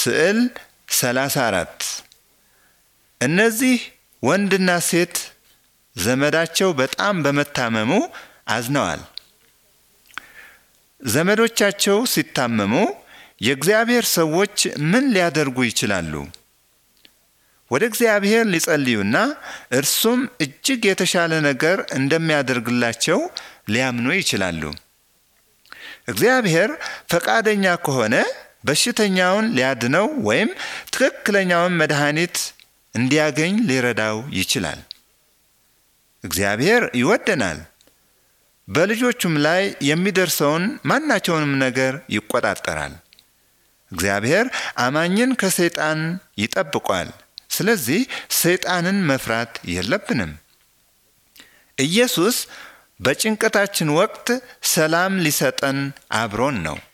ስዕል 34 እነዚህ ወንድና ሴት ዘመዳቸው በጣም በመታመሙ አዝነዋል። ዘመዶቻቸው ሲታመሙ የእግዚአብሔር ሰዎች ምን ሊያደርጉ ይችላሉ? ወደ እግዚአብሔር ሊጸልዩና እርሱም እጅግ የተሻለ ነገር እንደሚያደርግላቸው ሊያምኑ ይችላሉ። እግዚአብሔር ፈቃደኛ ከሆነ በሽተኛውን ሊያድነው ወይም ትክክለኛውን መድኃኒት እንዲያገኝ ሊረዳው ይችላል። እግዚአብሔር ይወደናል። በልጆቹም ላይ የሚደርሰውን ማናቸውንም ነገር ይቆጣጠራል። እግዚአብሔር አማኝን ከሰይጣን ይጠብቋል። ስለዚህ ሰይጣንን መፍራት የለብንም። ኢየሱስ በጭንቀታችን ወቅት ሰላም ሊሰጠን አብሮን ነው።